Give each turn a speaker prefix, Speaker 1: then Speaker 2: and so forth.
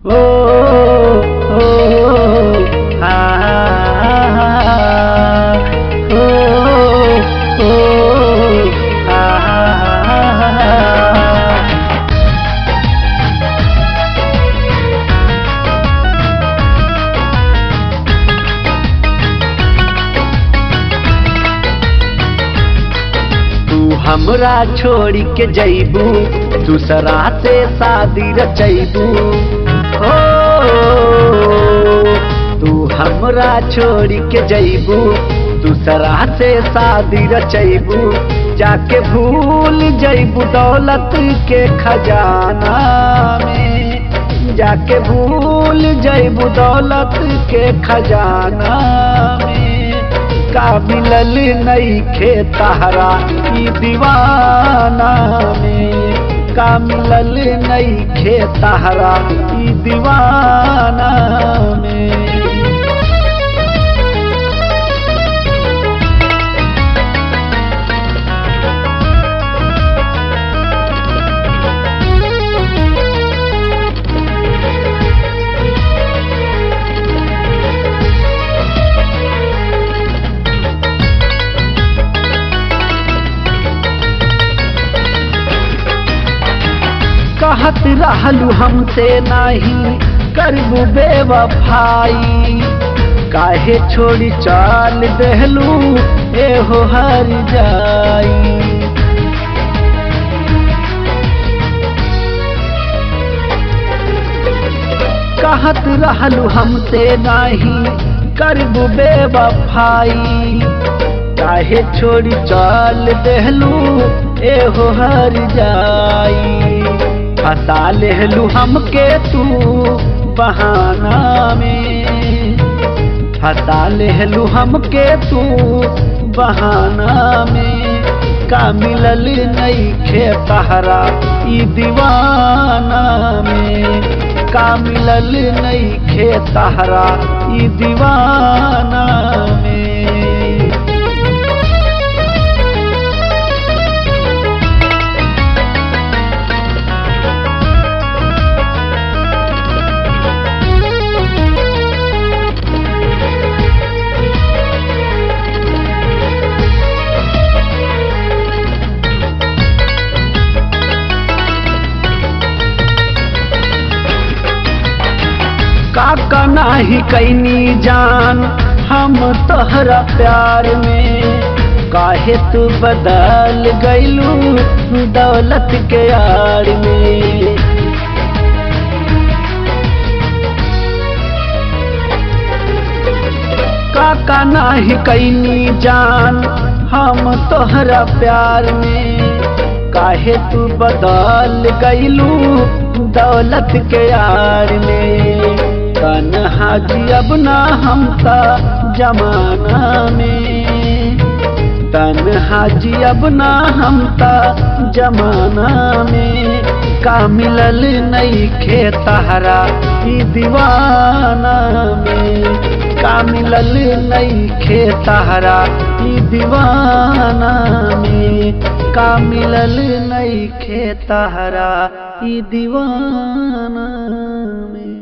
Speaker 1: ओ ओ आ ओ ओ आ तू हमरा छोड़ के जैबू दूसरा से शादी रचैबू हो तू हमरा छोड़ के जैबू दूसरा से शादी रचैबू जाके भूल जैबू दौलत के खजाना में जाके भूल जैबू दौलत के खजाना में का मिलल नईखे तहरा ई दीवाना में का मिलल नईखे तहरा ई दीवाना में कहत रहलू हमसे नहीं करबू बेवफाई काहे छोड़ी चाल देहलू एहो हर जाई कहत रहलू हमसे नहीं करबू बेवफाई काहे छोड़ी चाल देहलू एहो हर जाई फसा लेहलू हमके तू बहाना में फसा लेहलू हमके तू बहाना में का मिलल नईखे तहरा ई दीवाना में का मिलल नईखे तहरा ई दीवाना में काका नाही कैनी जान हम तोहरा प्यार में काहे तू बदल गईलू दौलत के यार में काका नाही कैनी जान हम तोहरा प्यार में काहे तू बदल गईलू दौलत के यार में तनहा जियब ना हम ता जमाना में तनहा जियब ना हम ता जमाना में का मिलल नईखे तहरा ई दीवाना में का मिलल नईखे तहरा ई दीवाना में का मिलल नईखे तहरा ई दीवाना में